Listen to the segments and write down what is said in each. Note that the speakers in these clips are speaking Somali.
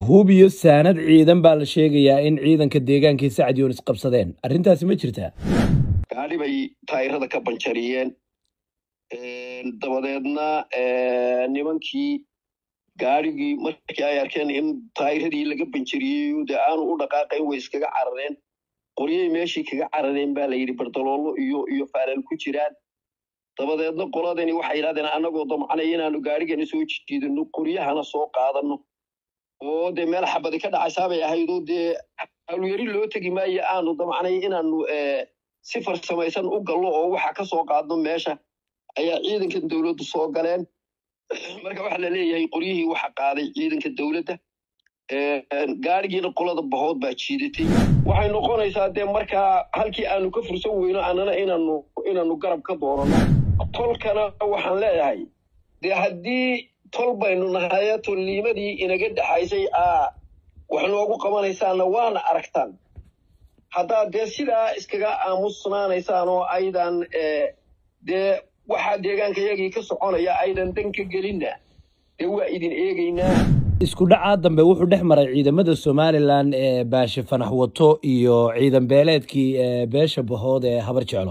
hub iyo saanad ciidan baa la sheegayaa in ciidanka deegaankii sacad yoonis qabsadeen arrintaasi ma jirtaa gaadhi bay taayirada ka banjariyeen dabadeedna nimankii gaadhigii markii ay arkeen in taayiradii laga banjariyey dee aanu u dhaqaaqayn way iskaga carareen qoryay meeshii kaga carareen baa la yidhi bardaloolo iyo iyo faalal ku jiraan dabadeedna qoladani waxay yidhahdeen annagoo damcanay inaanu gaadhigana soo jiidano qoryahana soo qaadano oo dee meel xabadi ka dhacaysaabay ahaydoo dee hawlyari loo tegi maayo aanu damcnay inaanu si farsamaysan u gallo oo waxa ka soo qaadno meesha ayaa ciidanka dowladdu soo galeen marka waxaa la leeyahay qoryihii waxa qaaday ciidanka dowladda gaadhigiina qolada bahood baa jiidatay waxay noqonaysaa dee markaa halkii aanu ka fursan weyno annana inaanu inaanu garab ka doorano tolkana waxaan leeyahay dee haddii tol baynu nahaye tolniimadii inaga dhexaysay aa wax noogu qabanaysaanna waana aragtaan haddaad dee sidaa iskaga aamusnaanaysaan oo aydan dee waxaa deegaankayagii ka soconaya aydan dan ka gelinna dee waa idin eegaynaa isku dhacaa dambe wuxuu dhex maray ciidamada somalilan ee baashe fanax wato iyo ciidan beeleedkii beesha bahood ee habar jeclo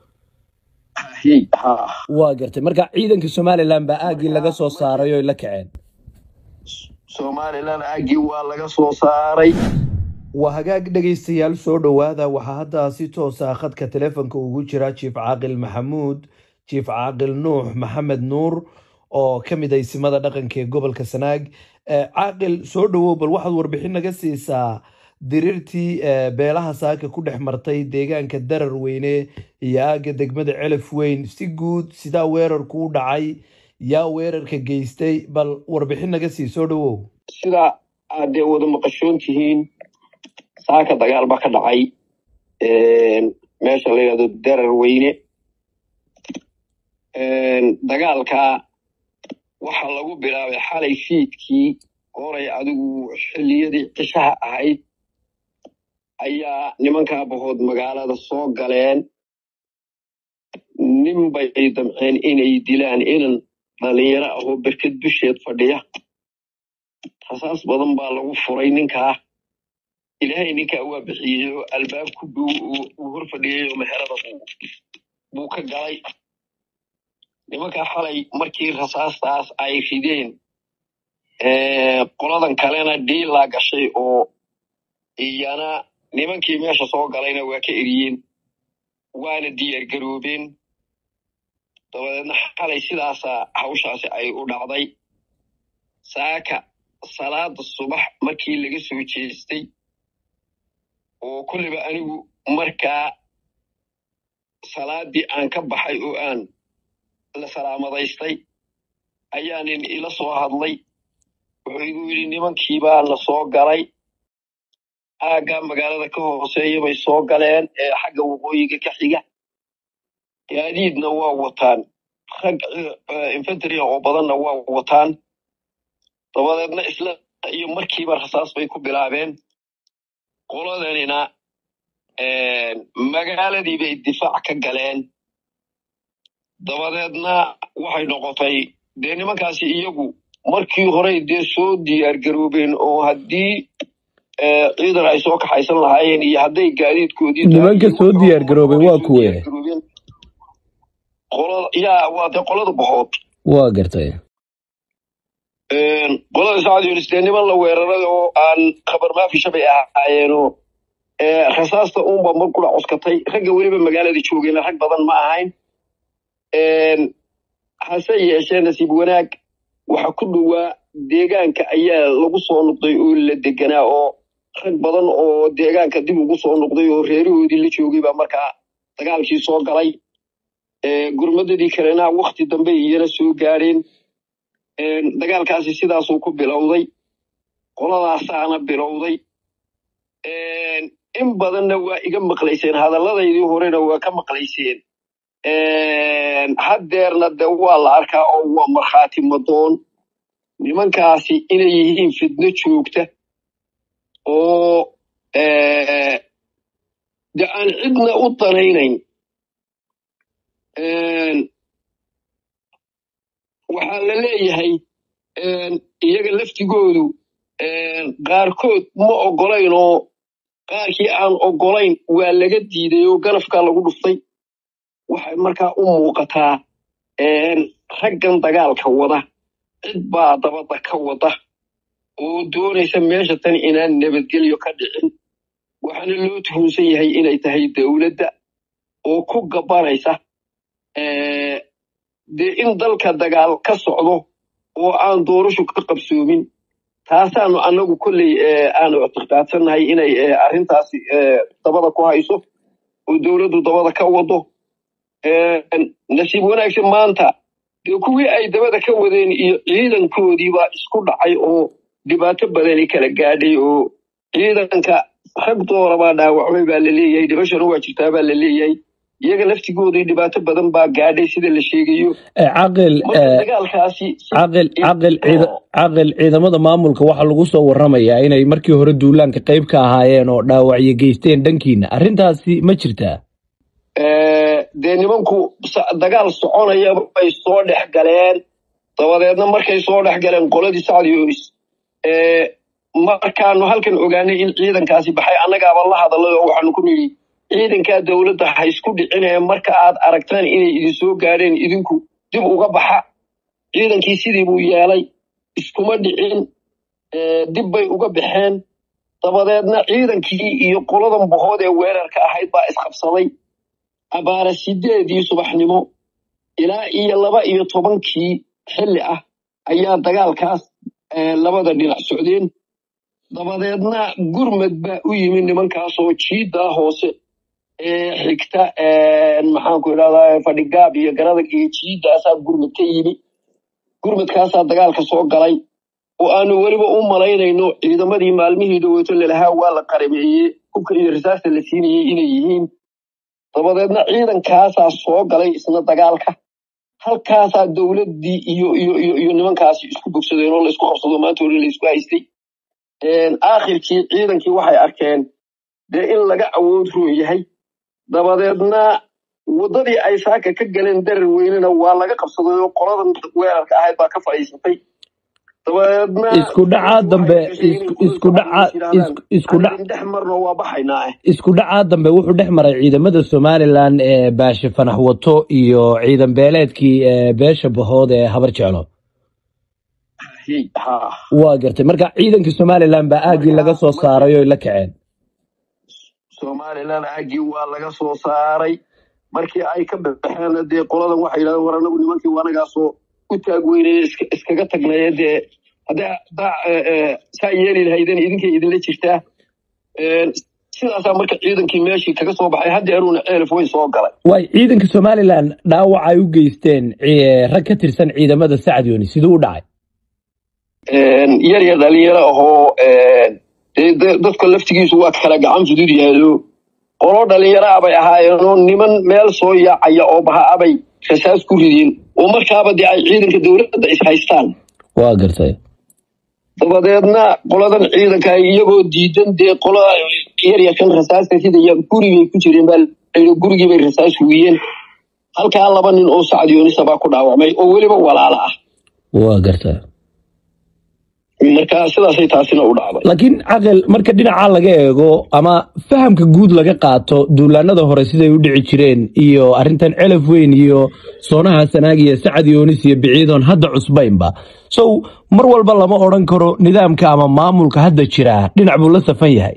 waa gartay marka ciidanka somalilan baa aaggii laga soo saaray oy la kaceen somalilan aaggii waa laga soo saaray waa hagaag dhegaystayaal soo dhowaada waxaa hadda si toosa khadka telefonka ugu jira jiif caaqil maxamuud jiif caaqil nuux maxamed nuur oo ka mid ah isimada dhaqanka ee gobolka sanaag caaqil soo dhowow bal waxaad warbixin naga siisaa diriirtii beelaha saaka ku dhex martay deegaanka darar weyne iyo aagga degmada celaf weyn si guud sidaa weerarku u dhacay yaa weerarka geystay bal warbixin naga sii soo dhowow sida aad dee wada maqashoon tihiin saaka dagaal ba ka dhacay meesha la yidhahdo darar weyne dagaalka waxaa lagu bilaabay xalay fiidkii horay adigu xilliyadii cishaha ahayd ayaa nimankaa bahood magaalada soo galeen nin bay damceen inay dilaan inan dhalinyaro ahoo berked dusheed fadhiya rasaas badan baa lagu furay ninkaa ilaahay ninkaa waa bixiyey oo albaabku uu hor fadhiyey oo meherada buu ka galay nimankaa xalay markii rasaastaas ay rideen qoladan kalena dhiilaa gashay oo iyana nimankii meesha soo galayna waa ka eriyeen waana diyaar garoobeen dabadeedna xalay sidaasa hawshaasi ay u dhacday saaka salaada subax markii laga soo jeestay oo kolliba anigu markaa salaadii aan ka baxay oo aan la salaamadaystay ayaa nin ila soo hadlay wuxuu igu yidhi nimankiibaa la soo galay aaggaa magaalada ka hooseeya bay soo galeen ee xagga waqooyiga ka xiga gaadiidna waa wataan rag infantria oo badanna waa wataan dabadeedna isla iyo markiiba rasaas bay ku bilaabeen qoladanina magaaladii bay difaac ka galeen dabadeedna waxay noqotay dee nimankaasi iyagu markii horey dee soo diyaar garoobeen oo haddii ciidan ay soo kaxaysan lahaayeen iyo hadday gaadiidkoodii nimanka soo diyaar garoobay waa kuwe yaa waa dee qolada bahood waa gartay qolada sacad yunis dee niman la weeraray oo aan khabar maafisha bay ahaayeenoo rasaasta uunba mar kula cuskatay ragga weliba magaalada joogeen rag badan ma ahayn hase yeeshee nasiib wanaag waxa ku dhowaa deegaanka ayaa lagu soo noqday oo la deganaa oo rag badan oo deegaanka dib ugu soo noqday oo reerahoodii la joogay baa markaa dagaalkii soo galay gurmadadii kalena wakti dambe iyana soo gaadheen dagaalkaasi sidaasuu ku bilowday qoladaasaana bilowday in badanna waa iga maqlayseen hadalladaydii horena waa ka maqlayseen haddeerna de waa la arkaa oo waa markhaati madoon nimankaasi inay yihiin fidno joogta oo de aan cidna u danaynayn waxaa la leeyahay iyaga laftigoodu qaarkood ma ogolayn oo qaarkii aan ogolayn waa laga diiday oo ganafkaa lagu dhuftay waxay markaa u muuqataa raggan dagaalka wada cid baa dabada ka wada oo doonaysa meesha tan inaan nabadgelyo ka dhicin waxaana loo tuhunsan yahay inay tahay dowladda oo ku gabanaysa dee in dalka dagaal ka socdo oo aan doorashu ka qabsoomin taasaanu annagu kolley aanu ictiqaadsannahay inay arrintaasi dabada ku hayso oo dowladdu dabada ka wado nasiib wanaagsan maanta dee kuwii ay dabada ka wadeen iyo ciidankoodii baa isku dhacay oo dhibaato badani kala gaadhay oo ciidanka rag doora baa dhaawacmay baa la leeyahay dhibashana waa jirtaa baa la leeyahay iyaga laftigoodii dhibaato badan baa gaadhay sida la sheegayo caqil dagaalkaasi caqil caqil caqil ciidamada maamulka waxaa lagu soo waramayaa inay markii hore duulaanka qayb ka ahaayeen oo dhaawacyo geysteen dhankiina arrintaasi ma jirtaa dee nimanku dagaal soconaya bay soo dhex galeen dabadeedna markay soo dhex galeen qoladii sacdiyoonis markaanu halkan ogaanay in ciidankaasi baxay annagaaba la hadalay oo waxaanu ku nidhi ciidankaa dowladda ha isku dhicinee marka aad aragtaan inay idin soo gaadheen idinku dib uga baxa ciidankii sidii buu yeelay iskuma dhicin dib bay uga baxeen dabadeedna ciidankii iyo qoladan bohood ee weerarka ahayd baa isqabsaday abaara sideedii subaxnimo ilaa iyo laba iyo tobankii xilli ah ayaa dagaalkaas labada dhinac socdeen dabadeedna gurmad baa u yimi nimankaasoo jiiddaa hoose ee xigta maxaanku idhahdaa fadhigaab iyo garadag iyo jiiddaasaa gurmad ka yimi gurmadkaasaa dagaalka soo galay oo aanu weliba u malaynayno ciidamadii maalmihii dhoweyto lalahaa waa la qarameeyey hubka iyo risaasta la siinayey inay yihiin dabadeedna ciidankaasaa soo galay isna dagaalka halkaasaa dowladdii iyo iyo iyo iyo nimankaasi isku bogsadeen oo laysku qabsado maanta hore laysku haystay aakhirkii ciidankii waxay arkeen dee in laga awood roon yahay dabadeedna waddadii ay saaka ka galeen darar weynena waa laga qabsaday oo qoladan weerarka ahayd baa ka fadhiisatay dabadeedna isku dhacaa dambe isku dhaca isku dhac dhex marno waa baxaynaa isku dhacaa dambe wuxuu dhex maray ciidamada somalilan ee baashe fanax wato iyo ciidan beeleedkii beesha bahood ee habar jeclo waa gartay marka ciidankii somalilan baa aagii laga soo saaray oy la kaceen somalilan aagii waa laga soo saaray markii ay ka baxeen dee qoladan waxay yidhahdeen war anagu nimankii wanagaasoo u taagweynaya iskaga tagnaye dee haddaa saa yeeli lahaydeen idinkay idinla jirtaa sidaasaa marka ciidankii meeshii kaga soo baxay haddeeruuna ceelif weyn soo galay waay ciidanka somalilan dhaawac ay u geysteen rag ka tirsan ciidamada sacad yoni siduu u dhacay yar yar dhalinyaro ahoo dadka laftigiisu waa kala gacan fudud yahayo qolo dhalinyaro abay ahaayeenoo niman meel soo yaacaya oo baha abay rasaas ku rideen oo markaaba dee ay ciidanka dowladda is haystaan waa gartay dabadeedna qoladan ciidanka iyagoo diidan dee qola yaryarkan rasaasta ridaya gurigay ku jireen baa gurigii bay rasaas hugiyeen halkaa laba nin oo sacdiyoonisa baa ku dhaawacmay oo weliba walaala ah waa gartay marka sidaasay taasina u dhacday laakiin caqil marka dhinaca laga eego ama fahamka guud laga qaato duulaanada hore siday u dhici jireen iyo arrintan celaf weyn iyo soonaha sanaag iyo sacad yoonis iyo biciidoon hadda cusbaynba sow mar walba lama odhan karo nidaamka ama maamulka hadda jira dhinac buu la safan yahay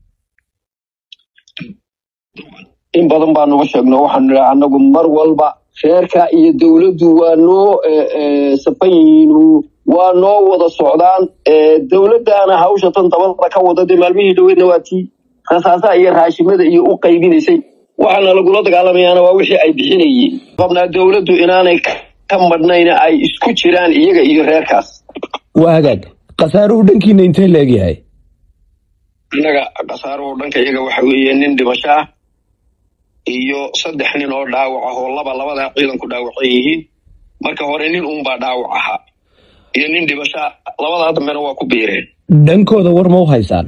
in badan baanuga sheegno waxaanu nidhi annagu mar walba reerka iyo dowladdu waa noo safan yihiin waa noo wada socdaan dowladdaana hawsha tan dabada ka wada dee maalmihii dhoweedna waa tii rasaasaha iyo raashimada iyo u qaybinaysay waxaana lagula dagaalamayaana waa wixii ay bixinayeen qabnaa dowladdu inaanay ka madhnayna ay isku jiraan iyaga iyo reerkaas waa hagaag khasaaruhu dhankiina intee leegyahay innaga khasaaruhu dhanka iyaga waxa weeye nin dhimasho ah iyo saddex nin oo dhaawac ah oo laba labadaa ciidanku dhaawacan yihiin marka hore nin uunbaa dhaawac ahaa iyo nin dhibashaa labadaa dambena waa ku biireen dhankooda war ma u haysaan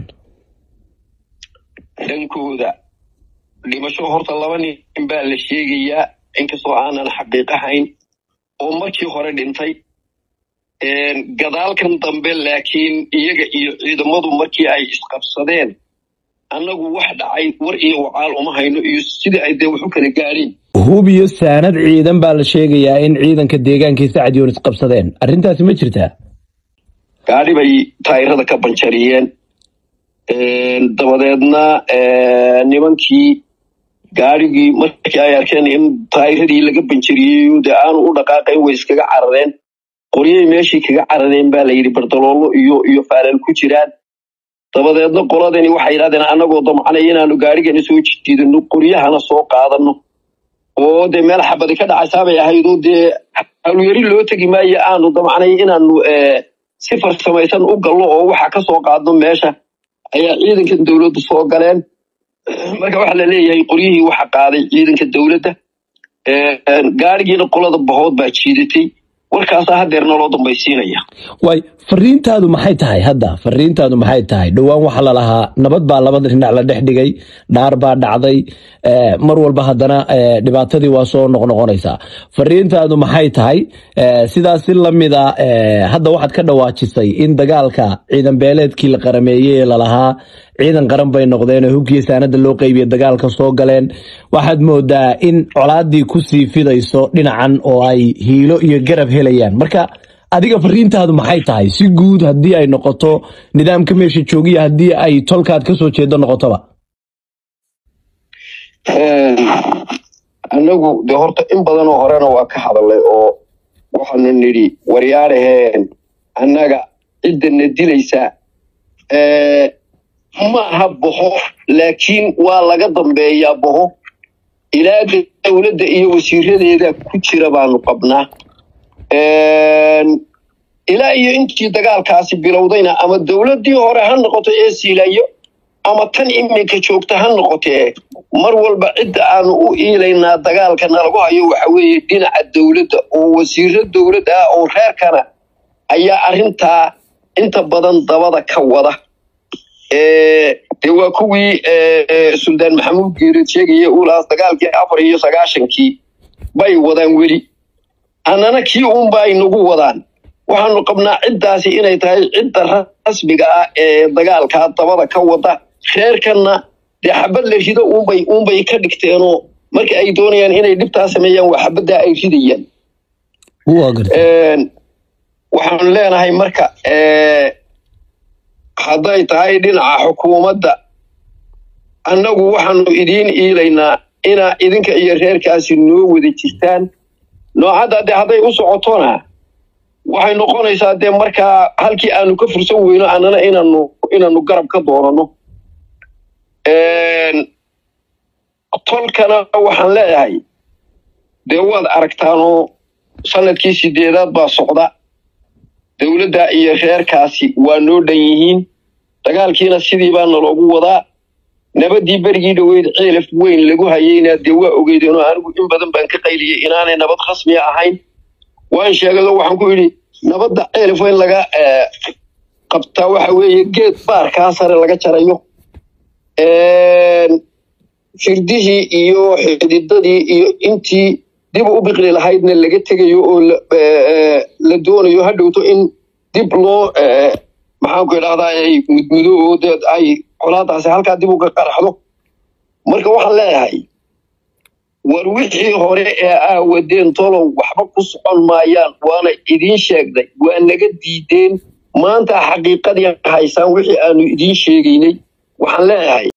dhankooda dhibasho horta laba nin baa la sheegayaa inkastoo aanan xaqiiqahayn oo markii hore dhintay gadaalkan dambe laakiin iyaga iyo ciidamadu markii ay isqabsadeen annagu wax dhacay war iyo wacaal uma hayno iyo sidii ay dee wax u kala gaadheen hub iyo saanad ciidan baa la sheegayaa in ciidanka deegaankii sacad yoonis qabsadeen arrintaasi ma jirtaa gaadhi bay taayirada ka banjariyeen dabadeedna nimankii gaadhigii markii ay arkeen in taayiradii laga banjariyey dee aanu u dhaqaaqayn way iskaga carareen qoryay meeshii kaga carareen baa la yidhi bardaloolo iyo iyo faalal ku jiraan dabadeedna qoladani waxay yidhahdeen annagoo damcanay inaanu gaadhigana soo jiidano qoryahana soo qaadano oo dee meel xabadi ka dhacaysaabay ahaydoo dee halyari loo tegi maayo aanu damcanay inaanu si farsamaysan u gallo oo waxa ka soo qaadno meesha ayaa ciidanka dowladda soo galeen marka waxaa la leeyahay qoryihii waxa qaaday ciidanka dowladda gaadhigiina qolada bahood baa jiidatay warkaasaa hadeerna loo dambaysiinaya waay fariintaadu maxay tahay hadda fariintaadu maxay tahay dhowaan waxaa lalahaa nabad baa labada dhinac la dhex dhigay dhaar baa dhacday mar walba haddana dhibaatadii waa soo noqnoqonaysaa fariintaadu maxay tahay sidaas si lamida hadda waxaad ka dhawaajisay in dagaalka ciidan beeleedkii la qarameeyey ee lalahaa ciidan qaran bay noqdeen oo hubkii saanada loo qeybiye dagaalka soo galeen waxaad moodaa in colaadii kusii fidayso dhinacan oo ay hiilo iyo garab helayaan marka adiga fariintaadu maxay tahay si guud haddii ay noqoto nidaamka meesha joogiya haddii ay tolkaad kasoo jeedo noqotoba annagu dee horta in badanoo horena waa ka hadalay oo waxaanu nidhi waryaaraheen annaga ciddana dilaysaa ma aha boho laakiin waa laga dambeeyaa boho ilaa dowladda iyo wasiiradeeda ku jira baanu qabnaa ilaa iyo intii dagaalkaasi bilowdayna ama dowladdii hore ha noqoto ee siilayo ama tan iminka joogta ha noqotee mar walba cidda aanu u iilaynaa dagaalka nalagu hayo waxa weeye dhinaca dowladda oo wasiiro dowladd ah oo reerkana ayaa arrintaa inta badan dabada ka wada dee waa kuwii suldaan maxamuud geerid sheegaya uulahaas dagaalkii afar iyo sagaashankii bay wadaan weli annana kii uunba ay nagu wadaan waxaanu qabnaa ciddaasi inay tahay cidda rasmiga ah ee dagaalkaa dabada ka wada reerkanna dee xabad la rido uunbay uunbay ka dhigteenoo marka ay doonayaan inay dhibtaa sameeyaan waa xabaddaa ay ridayaan waxaanu leenahay marka hadday tahay dhinaca xukuumadda annagu waxaanu idiin iilaynaa inaa idinka iyo reerkaasi noo wada jirtaan noocadda dee hadday u socotona waxay noqonaysaa dee markaa halkii aanu ka fursan weyno annana inaanu inaanu garab ka doonano tolkana waxaan leeyahay dee waad aragtaanoo sanadkii sideedaad baa socda dowladda iyo reerkaasi waa noo dhan yihiin dagaalkiina sidii baa naloogu wadaa nabaddii berigii dhoweyd ceelaf weyn lagu hayeyna dee waa ogeydeenoo anigu in badan baan ka qayliyey inaanay nabad khasmiya ahayn waan sheegado waxaan ku yidhi nabadda ceelaf weyn laga qabtaa waxa weeye geed baarkaa sare laga jarayo firdihii iyo xididadii iyo intii dib u biqli lahaydna laga tegayo oo la doonayo ha dhowto in dib loo maxaanku idhahdaa ay mudmudo oo dee ay colaadaasi halkaa dib uga qaraxdo marka waxaan leeyahay war wixii hore ee aawadeen tolow waxba ku socon maayaan waana idiin sheegday waa naga diideen maanta xaqiiqadii haysaan wixii aanu idiin sheegaynay waxaan leeyahay